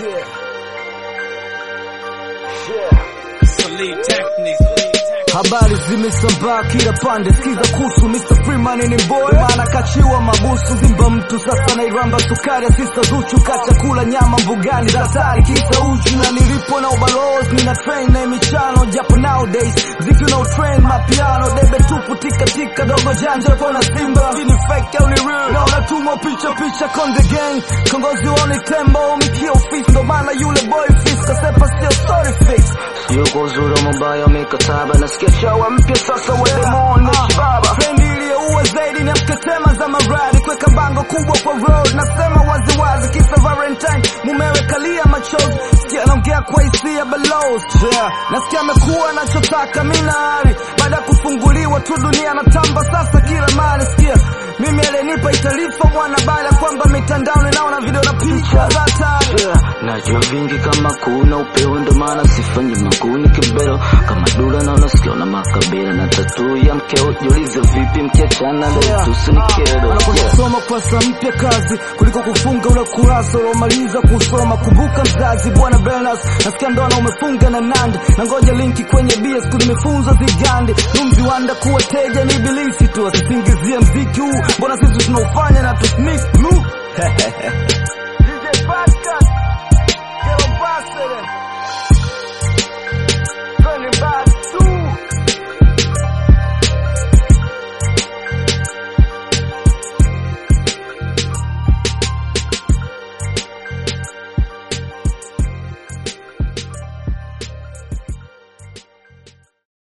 Yeah. Yeah. Salute technique. Habari zimesambaa kila pande, sikiza kuhusu Mr. Freeman ni boy, maana kachiwa mabusu zimba mtu sasa nairamba sukari ya sista Zuchu kachakula nyama mbugani za hatari kisa uchu na nilipo na ubalozi nina train na michano japo nowadays mziki una train mapiano debe tupu tika tika dogo janja kona simba ini fake au ni real na unatumwa picha picha con the gang kongozi woni tembo mikio fist ndo maana yule boy fist kasepa sio story fix Yuko uzuri wa mabaya mikataba nasikia chawa mpya sasa wa demon na shibaba Trendi iliyoua zaidi ni mketema za maradi, kuweka bango kubwa kwa road, nasema waziwazi, kisa Valentine mumewe kalia machozi, sikia anaongea kwa hisia balozi, yeah. nasikia amekuwa anachotaka minari, baada ya kufunguliwa tu dunia natamba sasa kila mali, sikia mimi alinipa taarifa mwana baada ya kwamba mitandao ninaona video na picha za hatari Yeah, najua vingi kama kuna upeo ndo maana sifanyi maguni kibero kama dula na unasikia na makabila na tatu ya mkeo jiulize vipi mkiachana ndo tusi ni kero yeah. kusoma kurasa mpya kazi kuliko kufunga ule kurasa uliomaliza kusoma. Kumbuka mzazi bwana Bernas, nasikia ndoana umefunga na Nandi, na ngoja linki kwenye bia, siku nimefunzwa zigandi numzi wanda kuwa teja ni ibilisi tu, asisingizie mziki huu, mbona sisi tunaufanya na tusnik blue DJ Pascal